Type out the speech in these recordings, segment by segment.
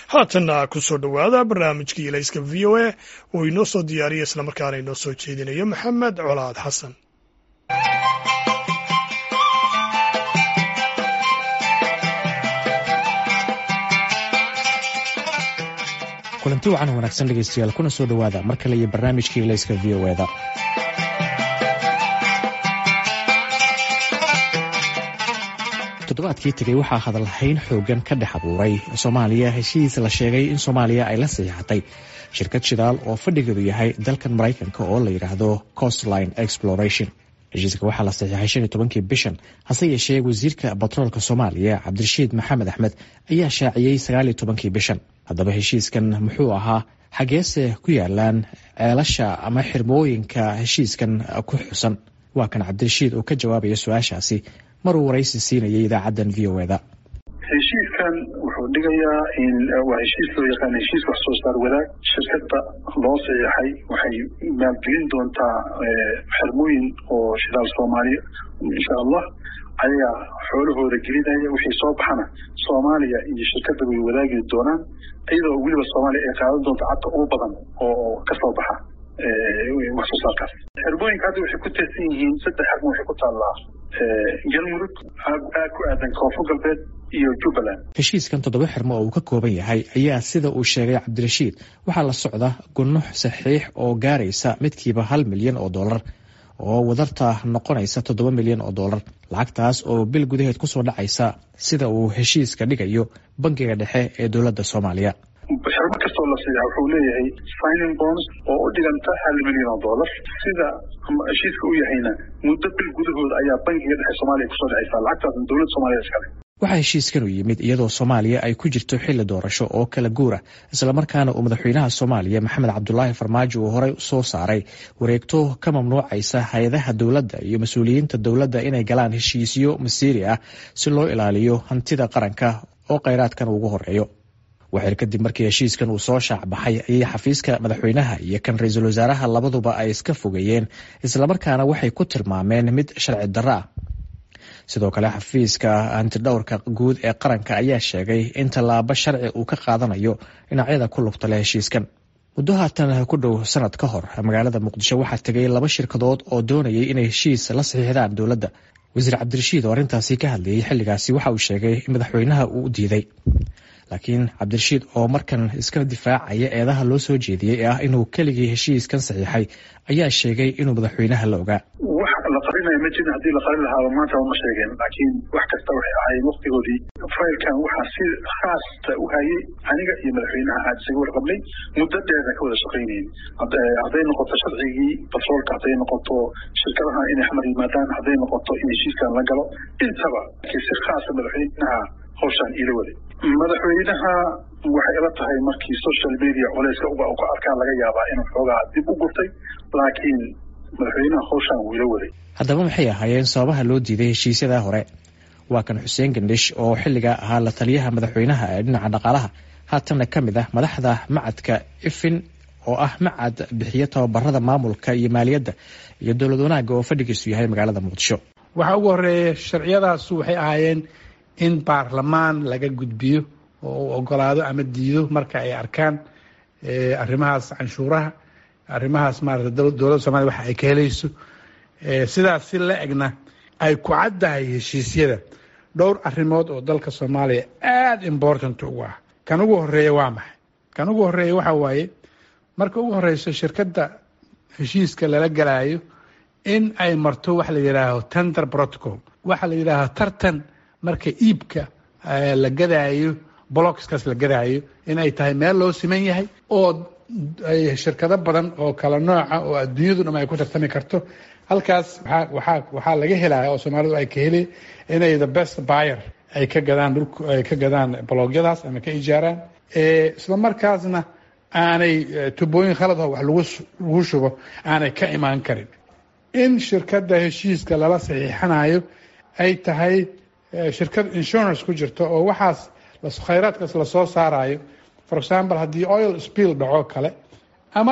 haatanna ku soo dhowaada barnaamijkii ilayska v o a oo inoo soo diyaariya islamarkaana inoo soo jeedinayo maxamed colaad xasan kulanti wacan wanaagsan dhegeystayaal kuna soo dhowaada mar kale iyo barnaamijkii ilayska v o eda toddobaadkii tegey waxaa hadalhayn xoogan ka dhex abuuray soomaaliya heshiis la sheegay in soomaaliya ay la saxiixatay shirkad shidaal oo fadhigeedu yahay dalkan maraykanka oo la yidhaahdo costline exploration heshiiska waxaa la saxiixay shan iyo tobankii bishan hase yeeshee wasiirka batroolka soomaaliya cabdirashiid maxamed axmed ayaa shaaciyey sagaal iyo tobankii bishan haddaba heshiiskan muxuu ahaa xageese ku yaalaan ceelasha ama xirmooyinka heshiiskan ku xusan waa kan cabdirashiid oo ka jawaabaya su-aashaasi maruu waraysi siinayay idaacaddan v o eda heshiiskan wuxuu dhigayaa in waa heshiis loo yaqaan heshiis wax soo saar wadaag shirkadda loo saxiixay waxay maalgelin doontaa xirmooyin oo shidaal soomaaliya insha allah ayagaa xoolahooda gelinaya wixii soo baxana soomaaliya iyo shirkadda way wadaagi doonaan iyadoo weliba soomaaliya ay qaadan doonto cadda ugu badan oo kasoo baxa wax soo saarkaas xirmooyinka hadda waxay ku teesan yihiin saddex xirmo waxay ku taallaa galmudug aad ku aadan koonfur galbeed iyo jubbaland heshiiskan toddoba xirmo oo uu ka kooban yahay ayaa sida uu sheegay cabdirashiid waxaa la socda gunux saxiix oo gaaraysa midkiiba hal milyan oo dollar oo wadarta noqonaysa toddoba milyan oo dollar lacagtaas oo bil gudaheed kusoo dhacaysa sida uu heshiiska dhigayo bangiga dhexe ee dowladda soomaaliya xirmo kastoo la siiya wuxuu leeyahay signing bonds oo u dhiganta hal milyan oo dollar sida heshiiska u yahayna muddo bil gudahooda ayaa bangiga dhexe soomaaliya kusoo dhacaysa lacagtaasna dowladda soomaliya iskale waxaa heshiiskan u yimid iyadoo soomaaliya ay ku jirto xilli doorasho oo kala guura islamarkaana uu madaxweynaha soomaaliya maxamed cabdulaahi farmaajo uu horey soo saaray wareegto ka mamnuucaysa hay-adaha dowladda iyo mas-uuliyiinta dowladda inay galaan heshiisyo masiiri ah si loo ilaaliyo hantida qaranka oo kheyraadkan ugu horeeyo waxir kadib markii heshiiskan uu soo shaac baxay ayay xafiiska madaxweynaha iyo kan ra-iisul wasaaraha labaduba ay iska fogeeyeen islamarkaana waxay ku tilmaameen mid sharci darro ah sidoo kale xafiiska hantidhowrka guud ee qaranka ayaa sheegay in tallaabo sharci uu ka qaadanayo dhinacyada ku lugta leh heshiiskan muddo haatan ku dhow sanad ka hor magaalada muqdisho waxaa tegay laba shirkadood oo doonayay inay heshiis la saxiixdaan dowladda wasiir cabdirashiid oo arrintaasi ka hadlayay xilligaasi waxa uu sheegay in madaxweynaha uu u diiday laakiin cabdirashiid oo markan iska difaacaya eedaha loo soo jeediyey ee ah inuu keligii heshiiskan saxiixay ayaa sheegay inuu madaxweynaha la ogaa wax la qarinaya ma jirin haddii la qarin lahaaba maanta ma sheegeen laakiin wax kasta waxay ahaayeen waktigoodii faylkan waxaa si khaasta u hayay aniga iyo madaxweynaha aad isaga warqabnay muddo dheerna ka wada shaqaynayn hadday noqoto sharcigii batroolka hadday noqoto shirkadaha inay xamar yimaadaan hadday noqoto in heshiiskan la galo intaba laakiin si khaasa madaxweynaha hawshaan iila waday madaxweynaha waxay ila tahay markii social media culeyska uga ka arkaan laga yaabaa inuu xoogaa dib u gurtay laakiin madaxweynaha hawshaan wuu ila waday haddaba maxay ahaayeen sababaha loo diiday heshiisyadaa hore waa kan xuseen gandhish oo xilligaa ahaa la taliyaha madaxweynaha ee dhinaca dhaqaalaha haatanna ka mid ah madaxda macadka ifin oo ah macad bixiyo tababarada maamulka iyo maaliyadda iyo dowlad wanaagga oo fadhigiisu yahay magaalada muqdisho waxaa ugu horeeya sharciyadaasu waxay ahaayeen in baarlamaan laga gudbiyo oo uu ogolaado ama diido marka ay arkaan arrimahaas canshuuraha arrimahaas maarata dowladda somalia waxa ay ka helayso sidaas si la egna ay ku caddahay heshiisyada dhowr arrimood oo dalka soomaaliya aada important ugu ah kan ugu horeeya waa maxay kan ugu horeeya waxa waaye marka ugu horeyso shirkadda heshiiska lala galaayo in ay marto waxa la yidhaaho tender protocol waxa la yidhaaho tartan marka iibka la gadaayo blocskaas la gadaayo in ay tahay meel loo siman yahay oo ay shirkado badan oo kala nooca oo adduunyadu dham ay ku tartami karto halkaas waa waxaa laga helaya oo soomaalidu ay ka heli inay the best buyer ay ka gadaan dhulk ay ka gadaan blogyadaas ama ka ijaaraan isla markaasna aanay tubooyin khalad oo wax lagu lagu shubo aanay ka imaan karin in shirkadda heshiiska lala saxiixanayo ay tahay shirkad insurance ku jirto oo waxaas khayraadkaas lasoo saarayo for example haddii oil spill dhaco kale ama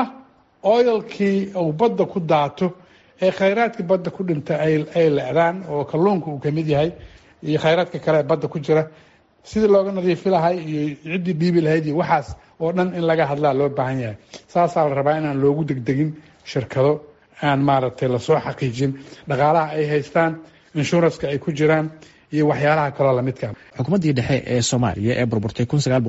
oilkii uu badda ku daato ee khayraadkii badda ku dhinta ay leecdaan oo kalluunka uu kamid yahay iyo khayraadka kale ee badda ku jira sidii looga nadiifi lahay iyo ciddii dhiibi lahayd iyo waxaas oo dhan in laga hadlaa loo baahan yahay saasaa la rabaa inaan loogu degdegin shirkado aan maaragtay lasoo xaqiijin dhaqaalaha ay haystaan inshuranska ay ku jiraan iyo waxyaalaha kaloo lamidka xukuumaddii dhexe ee soomaaliya ee burburtay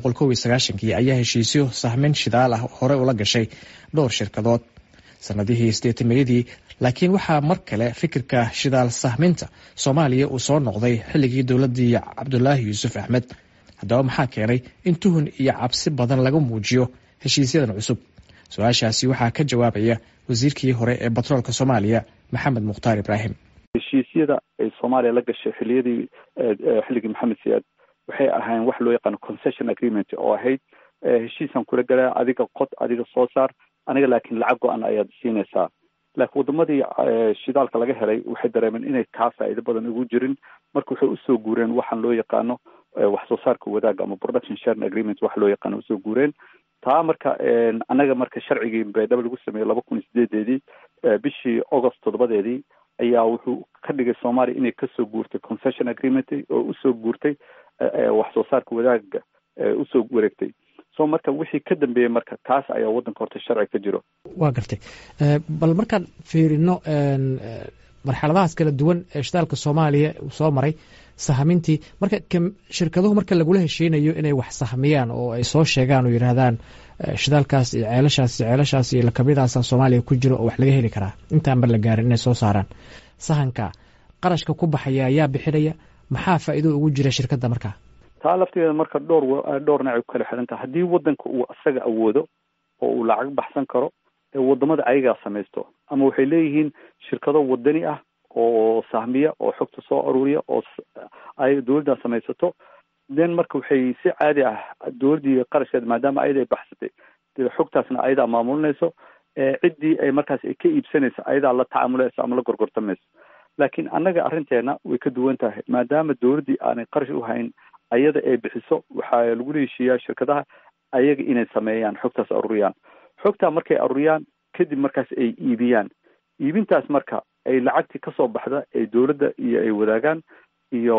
kii ayaa heshiisyo sahmin shidaal ah hore ula gashay dhowr shirkadood sanadihii sideetameeyadii laakiin waxaa mar kale fikirka shidaal sahminta soomaaliya uu soo noqday xilligii dowladii cabdulaahi yuusuf axmed haddaba maxaa keenay in tuhun iyo cabsi badan laga muujiyo heshiisyadan cusub su-aashaasi waxaa ka jawaabaya wasiirkii hore ee batroolka soomaaliya maxamed mukhtaar ibraahim heshiisyada ay soomaaliya la gashay xiliyadii xilligii maxamed siyaad waxay ahayn wax loo yaqaano concession agreement oo ahayd heshiisaan kula galaa adiga qod adiga soo saar aniga laakiin lacag go-an ayaad siinaysaa laakiin wadamadii shidaalka laga helay waxay dareemeen inay kaa faa'iido badan ugu jirin marka waxay usoo guureen waxaan loo yaqaano wax soo saarka wadaaga ama production sharing agreement wax loo yaqaano usoo guureen taa marka annaga marka sharcigii baydhabo lagu sameeyey laba kun iyo sideedeedii bishii august toddobadeedii ayaa wuxuu ka dhigay soomaaliya inay kasoo guurtay concession agreement oo usoo guurtay wax soo saarka wadaaga usoo wareegtay so marka wixii ka dambeeyey marka taas ayaa waddanka horta sharci ka jiro waa gartay bal markaan fiirino marxaladahaas kala duwan ee shidaalka soomaaliya uu soo maray sahmintii marka shirkaduhu marka lagula heshiinayo inay wax sahmiyaan oo ay soo sheegaan oo yidhaahdaan shidaalkaas iyo ceelashaas iyo ceelashaas iyo lakabiyadaasa soomaaliya ku jiro oo wax laga heli karaa intaanba la gaarin inay soo saaraan sahanka qarashka ku baxaya ayaa bixinaya maxaa faa'iido ugu jira shirkadda markaa taa lafteeda marka dhowr dhowr nacay ku kala xiran taha haddii waddanka uu isaga awoodo oo uu lacag baxsan karo ee wadamada ayagaa samaysto ama waxay leeyihiin shirkado wadani ah oo sahmiya oo xogta soo aruuriya oo ay dowladdan samaysato then marka waxay si caadi ah dowladdii qarashkeeda maadaama ayada ay baxsatay xogtaasna ayadaa maamulinayso ciddii ay markaas ay ka iibsanayso ayadaa la tacaamulayso ama la gorgortamayso laakiin annaga arrinteena way ka duwan tahay maadaama dowladdii aanay qarash u hayn ayada ay bixiso waxaa lagula heshiiyaa shirkadaha ayaga inay sameeyaan xogtaas aruuriyaan xogtaa markay aruuriyaan kadib markaas ay iibiyaan iibintaas marka ay lacagtii kasoo baxda ay dowladda iyo ay wadaagaan iyo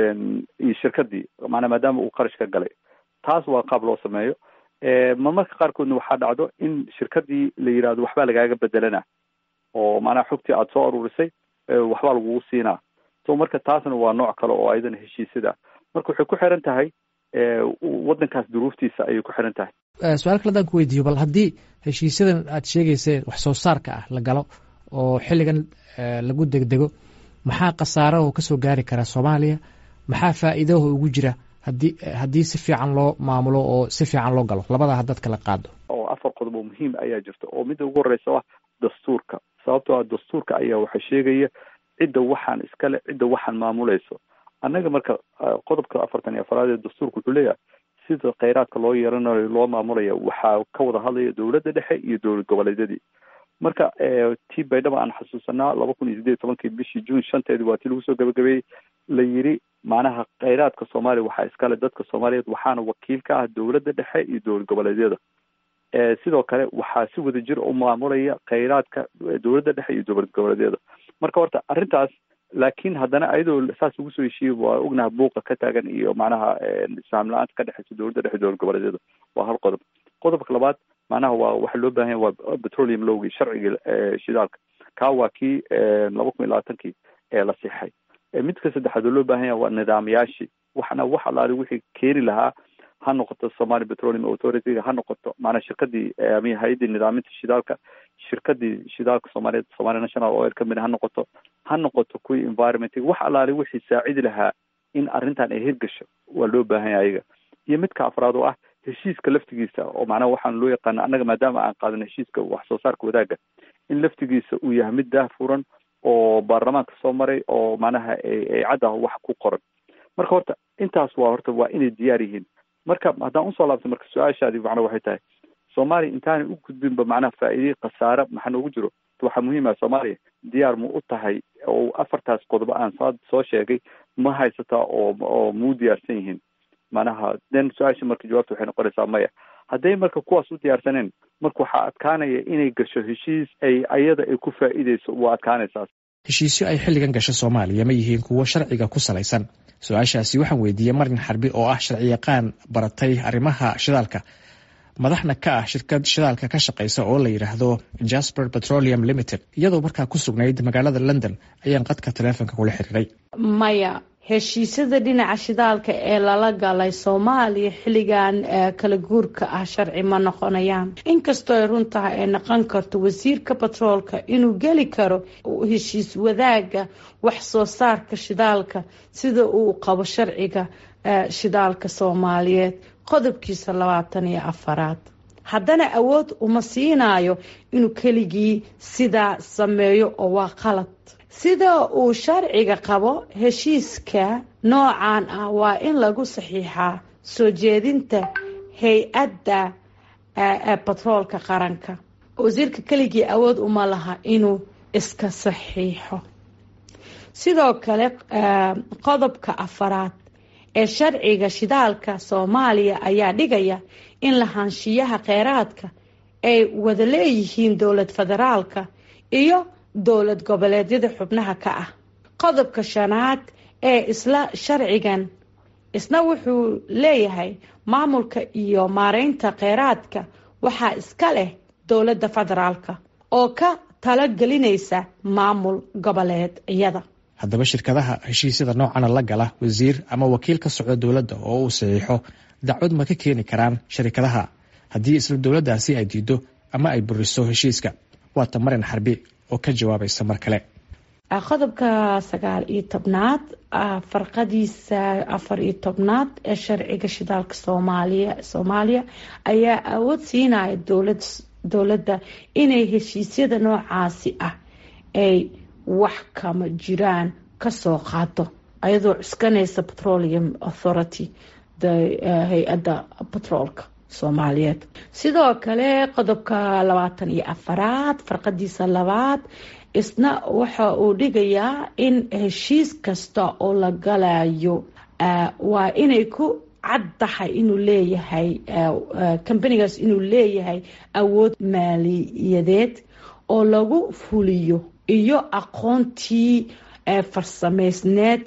iyo shirkadii maanaa maadaama uu qarash ka galay taas waa qaab loo sameeyo marmarka qaarkoodna waxaa dhacdo in shirkadii la yidhahdo waxbaa lagaaga bedelana oo maanaa xogtii aada soo aruurisay waxbaa lagugu siinaa so marka taasna waa nooc kale oo ayadana heshiisyada marka waxay ku xiran tahay waddankaas duruuftiisa ayay ku xiran tahay su-aal kale adaan ku weydiiyo bal haddii heshiisyadan aad sheegayseen wax soo saarka ah la galo oo xilligan lagu degdego maxaa khasaaraho kasoo gaari kara soomaaliya maxaa faa'iidaho ugu jira haddii haddii si fiican loo maamulo oo si fiican loo galo labadaa haddaad kala qaado oo afar qodob oo muhiim ayaa jirta oo midda ugu horeysa ah dastuurka sababtoo ah dastuurka ayaa waxa sheegaya cidda waxaan iskale cidda waxaan maamulayso annaga marka qodobka afartan iyo afaraad ee dastuurka wuxuu leeyahay sida kheyraadka loo yeeranayo loo maamulaya waxaa ka wada hadlaya dowladda dhexe iyo dowlad goboleedyadii marka tii baydhaba aan xasuusanaa laba kun iyo sideed iyo tobankii bishii juun shanteedi waa tii lagu soo gabagabeeyey la yiri macnaha kheyraadka soomaaliya waxaa iskale dadka soomaaliyeed waxaana wakiil ka ah dowladda dhexe iyo dowlad goboleedyada sidoo kale waxaa si wada jir u maamulaya kheyraadka dowladda dhexe iyo dowlad goboleedyada marka horta arrintaas laakiin haddana ayadoo saas ugu soo heshiiyey waa ognaha buuqa ka taagan iyo macnaha islaam la-aanta ka dhexeysa dowladda dhexe dowlad goboleedyada waa hal qodob qodobka labaad macnaha waa waxa loo baahan yahay waa petroleum lowgii sharcigii shidaalka kaa waa kii laba kun iyo labaatankii ee la sixay midka saddexaad oo loo baahan yahay waa nidaamyaashii waxna wax alaali wixii keeni lahaa ha noqoto somali petroleum authority ha noqoto maanaa shirkadii ama hay-addii nidaaminta shidaalka shirkadii shidaalka soomaaliyeed somali national oil company ha noqoto ha noqoto kuwii environment wax alaali wixii saacidi lahaa in arrintan ay hirgasho waa loo baahan yahay ayaga iyo midka afraad oo ah heshiiska laftigiisa oo macnaha waxaan loo yaqaana annaga maadaama aan qaadan heshiiska wax soo saarka wadaagga in laftigiisa uu yahay mid daahfuran oo baarlamaanka soo maray oo macnaha ay cadda wax ku qoran marka horta intaas waa horta waa inay diyaar yihiin marka haddaan usoo laabtay marka su-aashaadi macnaa waxay tahay soomaaliya intaanay u gudbinba macnaha faa'iidey khasaare maxaa noogu jiro waxaa muhiim ah soomaaliya diyaar mu u tahay oo afartaas qodobo aan saa soo sheegay ma haysataa oo oo muu diyaarsan yihiin macnaha then su-aasha marka jawaabta waxay noqonaysaa maya hadday marka kuwaas u diyaarsaneen marka waxaa adkaanaya inay gasho heshiis ay ayada ay ku faa'iideyso waa adkaanaysaas heshiisyo ay xilligan gasho soomaaliya ma yihiin kuwo sharciga ku salaysan su-aashaasi waxaan weydiiyey marin xarbi oo ah sharciyaqaan baratay arrimaha shidaalka madaxna ka ah shirkad shidaalka ka shaqaysa oo la yidhaahdo jasper petroleum limited iyadoo markaa ku sugnayd magaalada london ayaan qadka taleefonka kula xiriiray maya heshiisyada dhinaca shidaalka ee lala galay soomaaliya xilligan kala guurka ah sharci ma noqonayaan inkastoo ay run tahay ay noqon karto wasiirka batroolka inuu geli karo heshiis wadaaga wax soo saarka shidaalka sida uu qabo sharciga shidaalka soomaaliyeed qodobkiisa labaatan iyo afaraad haddana awood uma siinayo inuu keligii sidaa sameeyo oo waa qalad sida uu sharciga qabo heshiiska noocan ah waa in lagu saxiixaa soo jeedinta hay-adda batroolka qaranka wasiirka keligii awood uma laha inuu iska saxiixo sidoo kale qodobka afaraad ee sharciga shidaalka soomaaliya ayaa dhigaya in lahaanshiyaha kheyraadka ay wada leeyihiin dowlad federaalka iyo dowlad goboleedyada xubnaha ka ah qodobka shanaad ee isla sharcigan isna wuxuu leeyahay maamulka iyo maareynta kheyraadka waxaa iska leh dowladda federaalka oo ka talagelinaysa maamul goboleedyada haddaba shirkadaha heshiisyada noocana la gala wasiir ama wakiil ka socda dowladda oo uu saxiixo dacwad ma ka keeni karaan sharikadaha haddii isla dowladdaasi ay diido ama ay buriso heshiiska waata marin xarbi oo ka jawaabaysa mar kale qodobka sagaal iyo tobnaad farqadiisa afar iyo tobnaad ee sharciga shidaalka soomaaliya soomaaliya ayaa awood siinaya dowlad dowladda inay heshiisyada noocaasi ah ay wax kama jiraan kasoo qaado ayadoo cuskanaysa petroleum authority hay-adda batroolka soomaaliyeed sidoo kale qodobka labaatan iyo afaraad farqadiisa labaad isna waxa uu dhigayaa in heshiis kasta oo la galayo waa inay ku caddahay inuu leeyahay kambanigaas inuu leeyahay awood maaliyadeed oo lagu fuliyo iyo aqoontii farsameysneed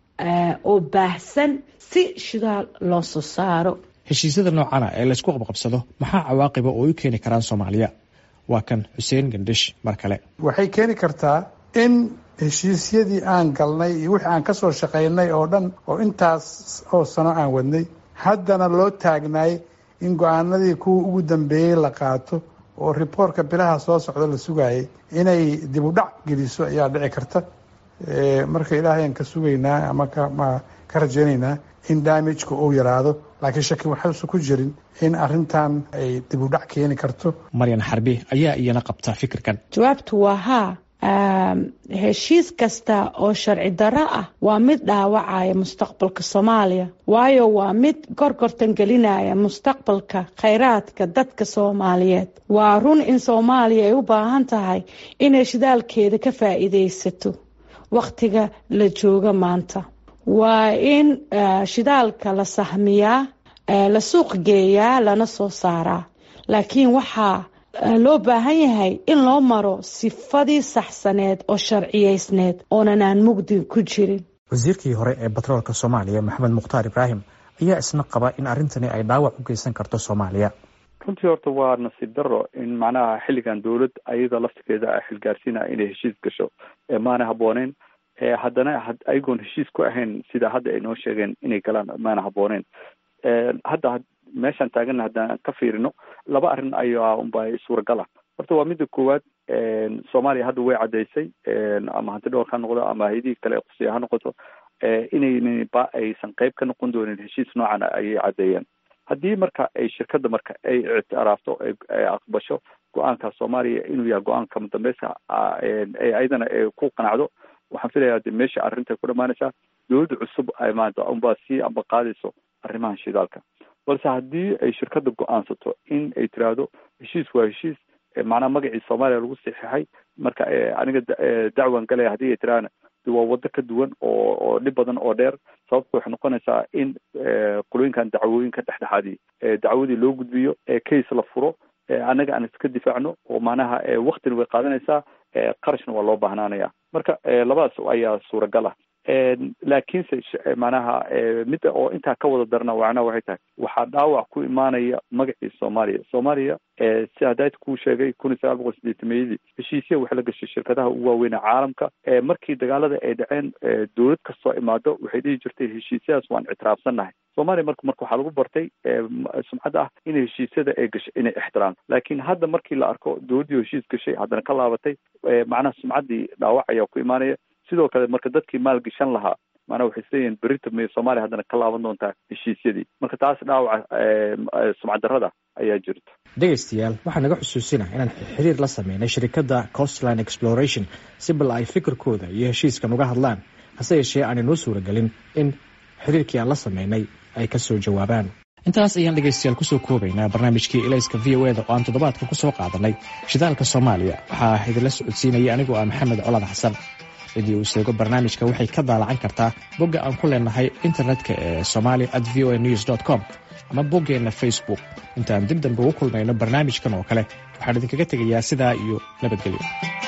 oo baahsan si shidaal loo soo saaro heshiisyada noocana ee laysku qabqabsado maxaa cawaaqiba oo u keeni karaan soomaaliya waa kan xuseen gandhish mar kale waxay keeni kartaa in heshiisyadii aan galnay iyo wixii aan kasoo shaqaynay oo dhan oo intaas oo sano aan wadnay haddana loo taagnaay in go-aanadii kuwa ugu dambeeyey la qaato oo riboortka bilaha soo socda la sugayay inay dib u dhac geliso ayaa dhici karta marka ilaahayaan ka sugaynaa ama ka rajaynaynaa in damageka uu yaraado laakiin shaki waxaysa ku jirin in arintan ay dib u dhac keeni karto maryan xarbi ayaa iyana qabta fikirkan jawaabtu waa haa heshiis kasta oo sharci darro ah waa mid dhaawacaya mustaqbalka soomaaliya waayo waa mid gorgortan gelinaya mustaqbalka kheyraadka dadka soomaaliyeed waa run in soomaaliya ay u baahan tahay inay shidaalkeeda ka faa-iideysato wakhtiga la jooga maanta waa in shidaalka la sahmiyaa la suuq geeyaa lana soo saaraa laakiin waxaa loo baahan yahay in loo maro sifadii saxsaneed oo sharciyeysneed oonan aan mugdi ku jirin wasiirkii hore ee batroolka soomaaliya maxamed mukhtaar ibraahim ayaa isna qaba in arrintani ay dhaawac u geysan karto soomaaliya runtii horta waa nasiib daro in macnaha xilligan dowlad ayada laftigeeda a xilgaarsiinaya inay heshiis gasho maana habbooneyn haddana ayagoon heshiis ku ahayn sida hadda ay noo sheegeen inay galaan maana habbooneyn hadda meeshaan taagana haddaan ka fiirino laba arrin ayaa unba suuragala horta waa midda koowaad soomaaliya hadda way caddaysay ama hanti dhowr ha noqdo ama hayadihii kale qusiya ha noqoto inaynan ba aysan qayb ka noqon doonin heshiis noocan ayay caddeeyeen haddii marka ay shirkadda marka ay ictiraafto ay aqbasho go-aanka soomaaliya inuu yahay go-aanka mudambeyska ayadana ku qanacdo waxaan filayaa de meesha arrinta ku dhamaanaysaa dowladda cusub ay maanta unbaa sii amba qaadayso arrimahan shidaalka balse haddii ay shirkadda go-aansato in ay tiraahdo heshiis waa heshiis macnaha magacii soomaaliya lagu saxiixay marka aniga dacwan galaya haddii ay tiraahna waa waddo ka duwan oo oo dhib badan oo dheer sababta waxay noqonaysaa in qolooyinkan dacwooyinka dhexdhexaadii dacwadii loo gudbiyo case la furo annaga aan iska difaacno oo macnaha waktina way qaadanaysaa qarashna waa loo baahnaanaya marka labadaas ayaa suuragal ah laakiinse macnaha midda oo intaa ka wada darna macnaha waxay tahay waxaa dhaawac ku imaanaya magacii soomaaliya soomaaliya si hadayd kuu sheegay kun iyo sagaal boqol sideetameyadii heshiisya waxay la gashay shirkadaha ugu waaweynee caalamka markii dagaalada ay dhaceen dowlad kastoo imaado waxay dhihi jirtay heshiisyadaas waan ictiraafsannahay soomaaliya marka marka waxaa lagu bartay sumcadda ah in heshiisyada ay gashay inay ixtiraam laakiin hadda markii la arko dowladdii heshiis gashay haddana ka laabatay macnaha sumcaddii dhaawac ayaa ku imaanaya sidoo kale marka dadkii maalgashan lahaa maanaa waxay isleeyihin berita may soomaaliya haddana ka laaban doontaa heshiisyadii marka taas dhaawaca sumcaddarrada ayaa jirta dhegaystayaal waxaa naga xusuusina inaan xiriir la sameynay shirkadda costline exploration si bal ay fikirkooda iyo heshiiskan uga hadlaan hase yeeshee aanay noo suuragelin in xiriirkii aan la sameynay ay ka soo jawaabaan intaas ayaan dhegaystayaal kusoo koobaynaa barnaamijkii ilayska v o eda oo aan toddobaadka ku soo qaadanay shidaalka soomaaliya waxaa idinla socodsiinaya anigoo ah maxamed colad xasan cidii uu sheego barnaamijka waxay ka daalacan kartaa bogga aan ku leenahay internetka ee somalia at v o a news dt com ama boggeenna facebook intaan dib dambe ugu kulmayno barnaamijkan oo kale waxaan idinkaga tegayaa sidaa iyo nabadgelyo